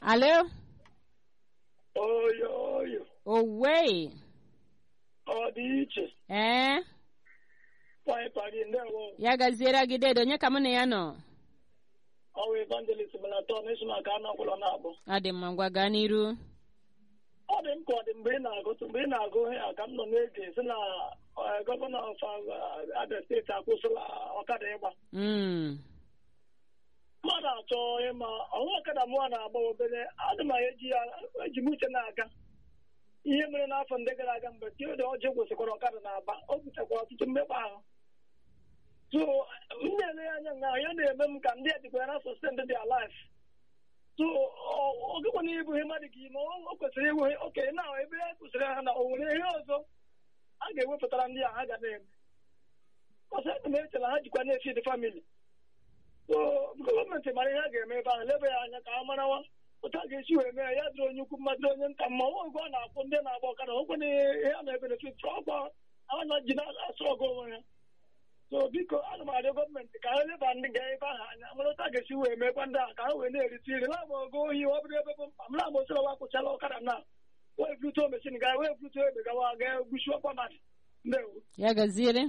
Alo? oyo oyo Owe. ọ dị iche Ee? paịparị ndewo Ya gaziere gị dedo onye ka mụ na ya nọ? ọwụ evangelist melaton isi maka anụ ọbụla na-abụ Ọ dị mma ngwa gaa n'iru. ọ dị m ka ọ dị mgbe ị na-agụtụ mgbe ị na-agụ ihe a ka m nọ na-ege si na eh, gọvanọ of eh, Abia steeti akwụsịla ọkada ịgba Mm. mmadụ achọ ịma ọnwa ọkada mụọ na-agba obere adị m eji ya eji m uche na-aga ihe mere n'afọ ndị gara aga mgbe Theodore Oji kwụsịkwara ọkada na-aba o butekwara ọtụtụ mmekpa ahụ so m na-ele ya anya na ya na-eme m ka ndị ejikwa ya na sostend dị alive so ogekwana ịbụ ihe mmadụ ga ime o kwesịrị ịbụ oke na ebe e kwụsịrị ha na o nwere ihe ọzọ a ga-ewepụtara ndị a ha ga na-eme ọsọ ebe m eche na ha jikwa na-efi dị famili so gọọmenti mara ihe a ga-eme ebe ahụ lebe ya anya ka a marawa otu a ga-esi wee mee ya dịrị onye ukwu mma dịrị onye nta mma nwa oge ọ na-akwụ ndị na-agba ọkada okwenye ihe a na-ebenefit ọkwa anya ji na-asụ ọgụ onwe ya so biko ana m arịọ gọọmenti ka ha leba ndị ga ebe ahụ anya mara otu a ga-esi wee meekwa ndị a ka ha wee na-erite iri lama ogo ohi ọ bụrụ ebe bụ mkpa m lama osiri ọwa kwụchala ọkada na wee bluto mesin ga wee bluto egbe gawa ga gbuchi ọkwa mmadụ ndewo Ya gaziere.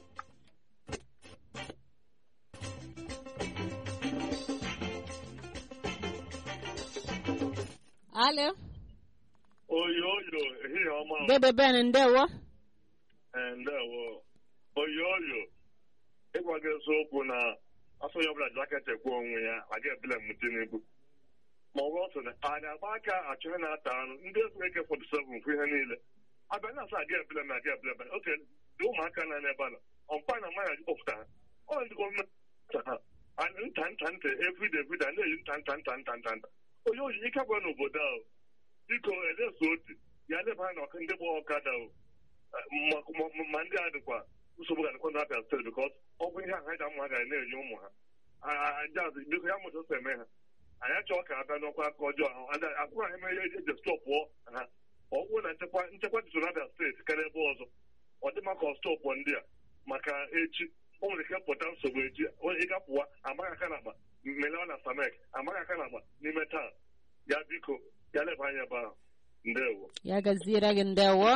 Alo? oyo oyo ehihie ọma Debe Ben ndewo. Eh, ndewo oyo oyo ịgwa gị eziokwu na afọ ya ọbụla jaketị ekwe onwe ya aga ebele m tinubu ma ọ bụ ọsọ na a ga-agba aka achọghị na-ata anụ ndị efu eke 47 fụ ihe niile abịa na asa aga ebele m aga ebele m oke dị ụmụaka na n'ebe a nọ ọmpa na mmanya kpọpụta ha ọ ndị gọọmenti ha anyị nta nta nta everyday everyday na-eyi nta nta nta nta nta nta onye oyi ike gwa n'obodo ahụ biko eleso otu ya leba anya na ọka ndị gba ọkada o ma- ma- ma ndị a dịkwa nsogbu ga-adịkwa na Abia steeti bikọs ọ bụ ihe ahụ anyị ga-amụ ha gara na-enye ụmụ ha ajaz biko ya mụta ose eme ha anyị achọghị ka abịa n'ọkwa aka ọjọọ ahụ akwụrụ ha eme ihe eji stọpụọ ha ọ bụrụ na nchekwa nchekwa dị so na Abia steeti karịa ebe ọzọ ọ dị maka ọstọpụ ndị a maka echi o nwere ike pụta nsogbu echi onye ịgapụwa amaghị aka na akpa melewa na samek amaghị aka na akpa n'ime taa ya biko ya leba anya ebe ahụ ndewo Ya gaziere gị ndewo.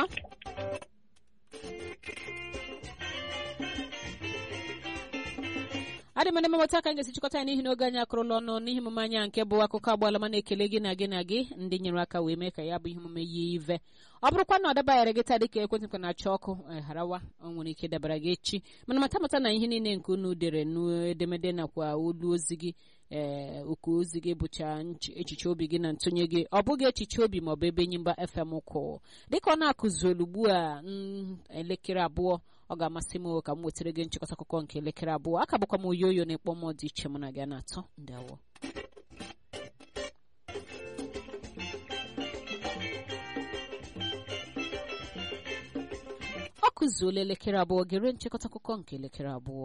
adị m ndị mmụta ka m ga-esi chịkọta ya n'ihi na oge anyị akụrụla ọnụ n'ihi omume anya nke bụ akụkọ agbaala ma na-ekele gị na gị na gị ndị nyere aka wee mee ka ya bụ ihe omume yie ive ọ bụrụkwa na ọ dabanyere gị taa dịka ekwentị m na-achọ ọkụ eh, harawa o nwere ike dabara gị echi mana mata mata na ihe niile nke unu dere n'edemede nakwa olu ozi gị ee oku ozi gị bụcha nch- echiche obi gị na ntụnye gị ọ bụghị echiche obi maọbụ ebe nyimba fm kwụ dịka ọ na-akụzi olu ugbu a mm, elekere abụọ ọ ga-amasị m ka m wetara gị nchịkọta akụkọ nke elekere abụọ aka bụkwa m oyoyo na ịkpọ m dị iche mụ na gị a na-atọ ndawo ọ kụzuola elekere abụọ gere nchịkọta akụkọ nke elekere abụọ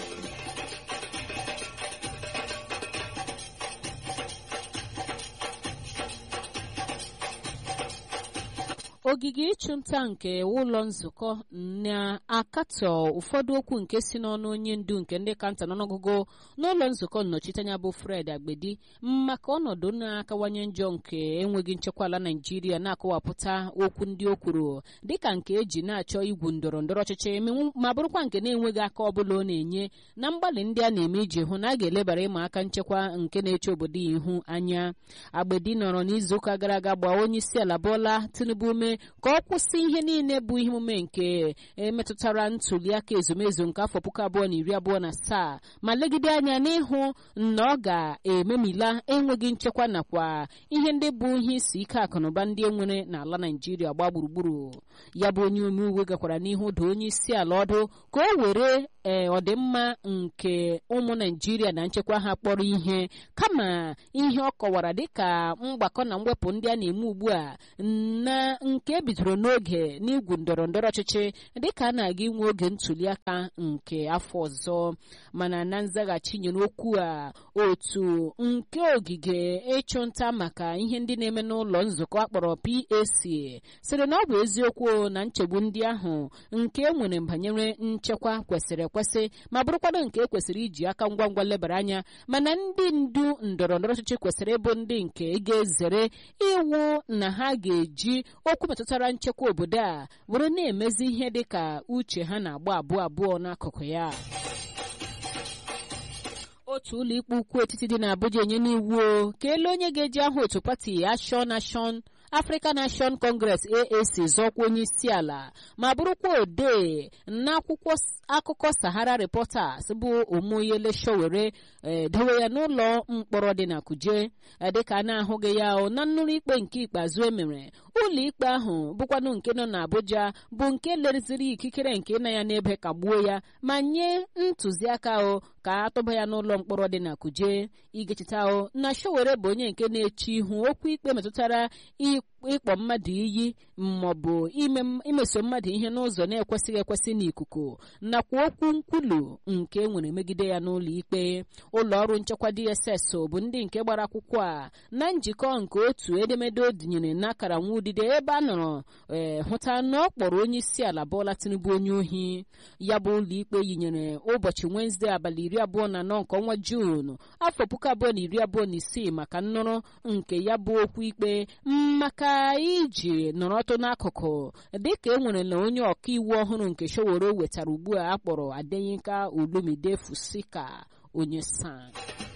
ogige ịchụnta nke ụlọ nzukọ na-akatọ ụfọdụ okwu nke si n'ọnụ onye ndu nke ndị kanta n'ọnụọgụgụ n'ụlọ nzukọ nnọchiteanya bụ fred agbedi maka ọnọdụ na-akawanye njọ nke enweghị nchekwa ala naijiria na-akọwapụta okwu ndị o kwuru dịka nke eji na-achọ igwu ndọrọ ndọrọ ọchịchị menwu- ma bụrụkwa nke na-enweghị aka ọbụla ọ na-enye na mgbalị ndị a na-eme iji hụ na a ga-elebara ịma aka nchekwa nke na-eche obodo ya ihu anya agbedi nọrọ n'izuụka gara aga gbaa onye isi ala bụọla tinubu ume ka ọ kwụsị ihe niile bụ ihe omume nke emetụtara ntuliaka ezumezu nke afọ puku abụọ na iri abụọ na asaa ma legide anya n'ịhụ na ọ ga-ememila enweghị nchekwa nakwa ihe ndị bụ ihe isi ike akụnụba ndị enwere n'ala naijiria gbaa gburugburu ya bụ onye omeiwu gakwara n'ihu doo onye isi ala ọdụ ka o were ee ọdịmma nke ụmụ naijiria na nchekwa ha kpọrọ ihe kama ihe ọ kọwara dịka mgbakọ na mwepụ ndị a na-eme ugbu a na nke ebidoro n'oge n'igwu ndọrọ ndọrọ ọchịchị dịka a na-aga inwe oge ntuliaka nke afọ ọzọ mana na nzaghachi nyere okwu a otu nke ogige ịchụnta maka ihe ndị na-eme n'ụlọ nzukọ akpọrọ PAC sịrị na ọ bụ eziokwu na nchegbu ndị ahụ nke e nwere banyere nchekwa kwesịrị ekwesị ma bụrụkwanụ nke ekwesịrị iji aka ngwa ngwa lebara anya mana ndị ndu ndọrọ ndọrọ ọchịchị kwesịrị ịbụ ndị nke ga-ezere iwu na ha ga-eji okwu metụtara nchekwa obodo a were na-emezi ihe dị ka uche ha na-agba abụọ abụọ n'akụkụ ya otu ụlọ ikpe ukwu etiti dị n'Abuja enye n'iwu ka elu onye ga-eji aha otu pati Action Action African Nation Congress AAC zọkwa onye isi ala ma bụrụkwa odee n'akwụkwọ akụkọ Sahara Reporters bụ Omoyele Sowore dowe ya n'ụlọ mkpọrọ dị na Kuje dịka a na-ahụghị ya na nnụrụ ikpe nke ikpeazụ emere ụlọ ikpe ahụ bụkwanụ nke nọ n'Abuja bụ nke lereziri ikikere nke na ya n'ebe kagbuo ya ma nye ntụziaka o ka atụba ya n'ụlọ mkpọrọ dị na Kuje igechita o na Sowore bụ onye nke na-eche ihu okwu ikpe metụtara ịkpọ mmadụ iyi maọbụ imeso mmadụ ihe n'ụzọ na-ekwesịghị ekwesị n'ikuku nakwa okwu nkwulu nke enwere megide ya n'ụlọ ikpe ụlọ ọrụ nchekwa DSS bụ ndị nke gbara akwụkwọ a na njikọ nke otu edemede o dinyere n'akara nwa udide ebe a nọrọ ee hụta na ọ kpọrọ onye isi ala Bola Tinubu onye ohi ya bụ ụlọ ikpe yinyere ụbọchị Wenesde abalị iri abụọ na anọ nke ọnwa Juun afọ puku abụọ na iri abụọ na isii maka nnụrụ nke ya bụ okwu ikpe maka iji nọrọtụ n'akụkụ dịka e nwere na onye ọkaiwu ọhụrụ nke Sowore wetara ugbu a akpọrọ Adeyinka Olumide Fusika onye san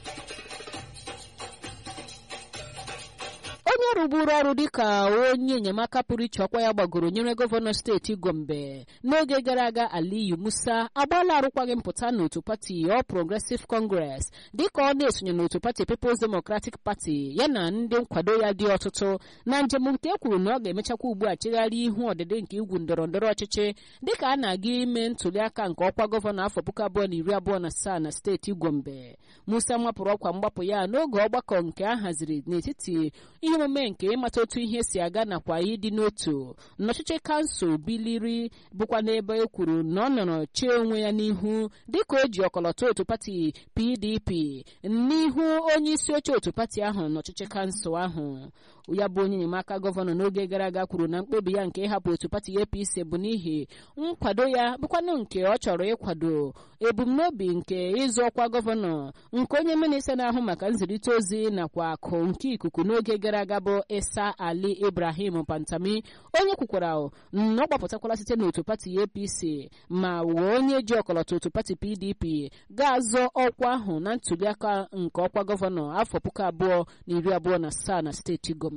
onye rụburu ọrụ dịka onye enyemaka pụrụ iche ọkwa ya gbagoro nyere gọvanọ steeti gombe n'oge gara aga aliyu musa agbaala arụkwaghị mpụta n'otu pati All Progressive Congress dịka ọ na-esonye n'otu pati People's Democratic Party ya na ndị nkwado ya dị ọtụtụ na njem nke e kwuru na ọ ga-emechakwa ugbu a chegharị ihu ọdịdị nke igwu ndọrọ ndọrọ ọchịchị dịka a na-aga ime ntụliaka nke ọkwa gọvanọ afọ puku abụọ na iri abụọ na asaa na steeti gombe musa mapụrụ ọkwa mgbapụ ya n'oge ọgbakọ nke a haziri n'etiti ihe omume nke ịmata otu ihe si aga nakwa ịdị n'otu n'ọchịchị kansụl biliri bụkwa n'ebe e kwuru na ọ nọrọ chee onwe ya n'ihu dịka o ji ọkọlọtọ otu pati pdp n'ihu onye isi oche otu pati ahụ n'ọchịchị kansụl ahụ ya bụ onye enyemaka gọvanọ n'oge gara aga kwuru na mkpebi ya nke ịhapụ otu pati apc bụ n'ihi nkwado ya bụkwanụ nke ọ chọrọ ịkwado ebumnobi nke ịzụ ọkwa gọvanọ nke onye minista na-ahụ maka nzirịta ozi nakwa akụ nke ikuku n'oge gara aga bụ isa ali ibrahim pantami onye kwukwara na ọ gbapụtakwala site n'otu pati apc ma wee onye ji ọkọlọtọ otu pati pdp ga-azọ ọkwa ahụ na ntụliaka nke ọkwa gọvanọ afọ puku abụọ na iri abụọ na asaa na steeti gombe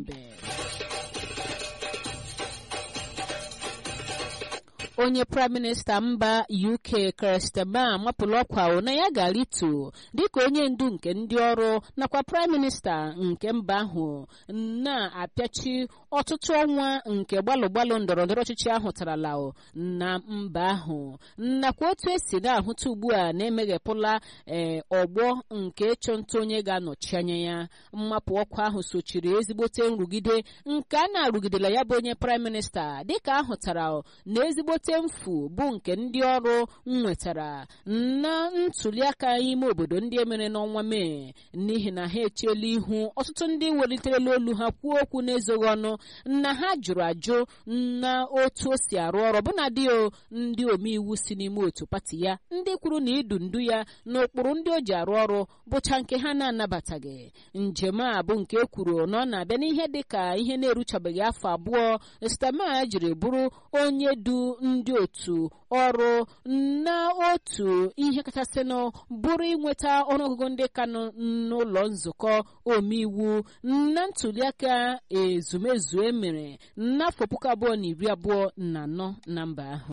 onye praịm minista mba uk kristema mapụrụ ọkwa na ya ga-arịtu dịka onye ndu nke ndị ọrụ nakwa praịm minista nke mba ahụ na-apịachi ọtụtụ ọnwa nke gbalụ gbalụ ndọrọ ndọrọ ọchịchị ahụ tarala na mba ahụ nakwa otu esi na-ahụta ugbu a na-emeghepụla ee ọgbọ nke ịchụ nta onye ga-anọchi anya ya mmapụ ọkwa ahụ sochiri ezigbote nrụgide nke a na-arụgidela ya bụ onye praịm minista dịka ahụtara na ezigbote mfu bụ nke ndị ọrụ nwetara na ntụliaka ime obodo ndị emere n'ọnwa mee n'ihi na ha echiela ihu ọtụtụ ndị weliterela olu ha kwuo okwu n'ezoghị ọnụ na ha jụrụ ajụ na otu o si arụ ọrụ bụnadị ndị omeiwu si n'ime otu pati ya ndị kwuru na idu ndu ya na ụkpụrụ ndị o ji arụ ọrụ bụcha nke ha na-anabataghị njem a bụ nke ekwuru na ọ na-abịa n'ihe dị ka ihe na-eruchabeghị afọ abụọ stama jiri bụrụ onye du ndị otu ọrụ na otu ihe kachasịnụ bụrụ inweta ọnụọgụgụ ndị ka nọ n'ụlọ nzukọ omeiwu na ntụliaka ezumezu emere n'afọ puku abụọ na iri abụọ na anọ na mba ahụ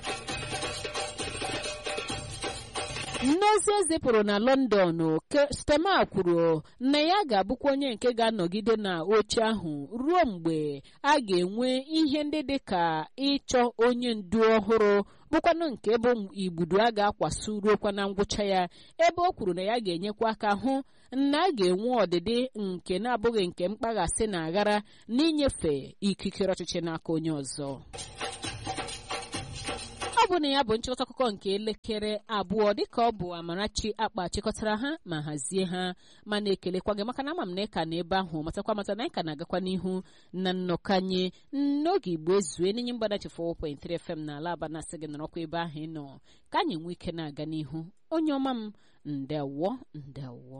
n'ozi ezipụrụ na lọndọn stema kwuru na ya ga-abụkwa onye nke ga-anọgide na oche ahụ ruo mgbe a ga-enwe ihe ndị dị ka ịchọ onye ndu ọhụrụ bụkwanụ nke bụ igbudu a ga-akwaso ruokwa na ngwụcha ya ebe o kwuru na ya ga-enyekwa aka hụ na a ga-enwe ọdịdị nke na-abụghị nke mkpaghasị na aghara n'inyefe ikikere ọchịchị n'aka onye ọzọ ọ bụ na ya bụ nchịkọta akụkọ nke elekere abụọ dịka ọ bụ amarachi akpa chịkọtara ha ma hazie ha ma na-ekelekwa gị maka na ama m na ị ka na ebe ahụ matakwa mata na anyị ka na-agakwa n'ihu na nnọkanye n'oge igbo ezue n'inye mgbadachi 4.3 fm na ala aba na-asị gị nọrọkwa ebe ahụ ị nọ ka anyị nwee ike na-aga n'ihu onye ọma m ndewo ndewo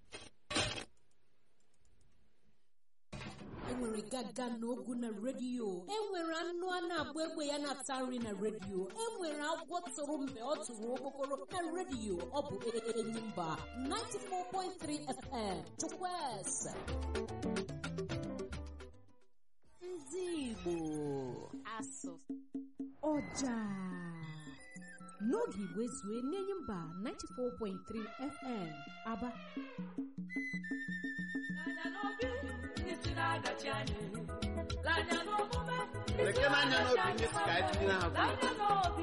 enwere gaga n'ogu na redio enwere anụ a na-agba egbe ya na-ata nri na redio enwere agwọ tụrụ mgbe ọ tụrụ okpokoro na redio ọ bụ enyimba 94.3 fm chukwueze ndị igbo asụ ọja n'oge igbo ezue n'enyi mba 94.3 fm aba Lekere anya n'obi ndị si ka anyị tinye ha kwuru.